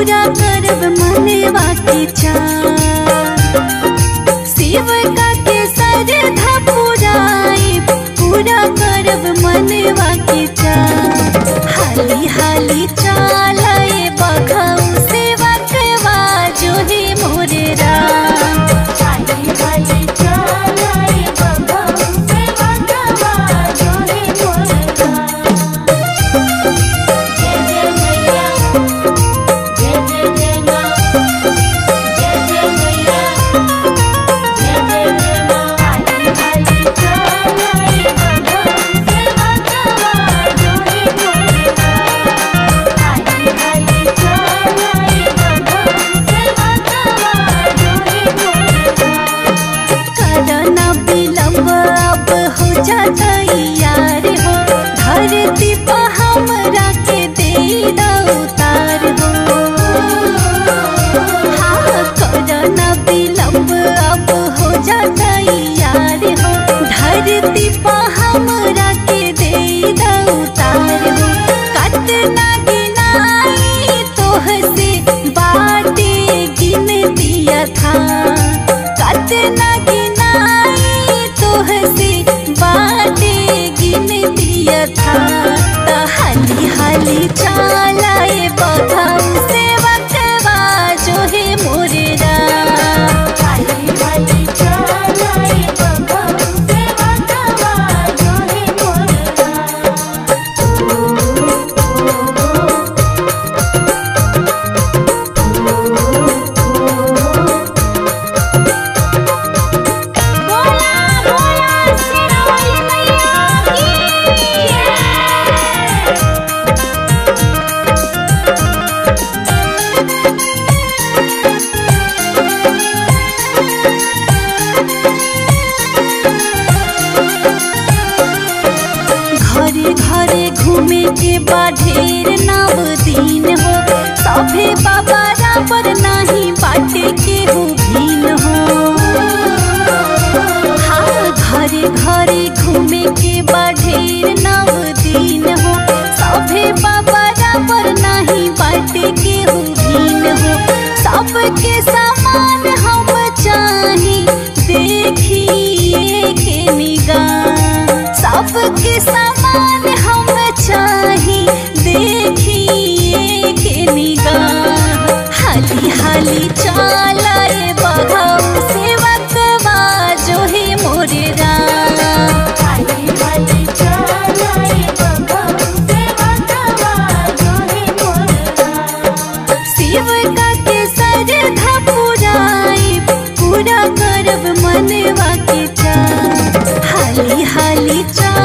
पूरा करब मनवा के चाह शिव का के सरधा पुराई पूरा करब मनवा के चाह हाली हाली चालाए बघऊ से बकवा जो है मोरे राम हाली हाली चालाए बघऊ से बघवा जो है मोरका जय जय मैया जय जय जय माँ जय जय मैया जय जय जय माँ हाली हाली चालाए बघऊ से बघवा जो है मोरका हाली हाली चालाए बघऊ से बघवा जो है मोरका करना विलम्ब अब हो जाता यार हो धरती पर हमरा के दे उतार हो हाँ करना विलम्ब अब हो जाता यार हो धरती पर हमरा के दे उतार हो कतना गिनाई तोह से बाटे गिन दिया था कतना गिनाई तोह से बाटे गिन दिया था त हाली हाली चालाए बघाऊ से बकवा जो है मोरे राम हाली हाली चालाए बघऊ से बघवा जो है मोरका बोला बोला सिरोही मैया की घरे घरे घूमे के बा ढेर नव दिन हो सभे बाबा पर नाही बाटे के हो भीन हो हाँ घरे घरे घूमे के बा ढेर नव दिन हो सभे बाबा पर नाही बाटे के हो भीन हो सबके समान हम चाही देखिए के निगाह सबके समान हम चाही देखिए के निगाह हाली हाली चालाए बघाऊ से बकवा जो है मोरे राम हाली हाली चालाए बघऊ से बघवा जो है मोरका शिव का के सरधा पुराई पूरा करब मनवा के चाह हाली हाली चाह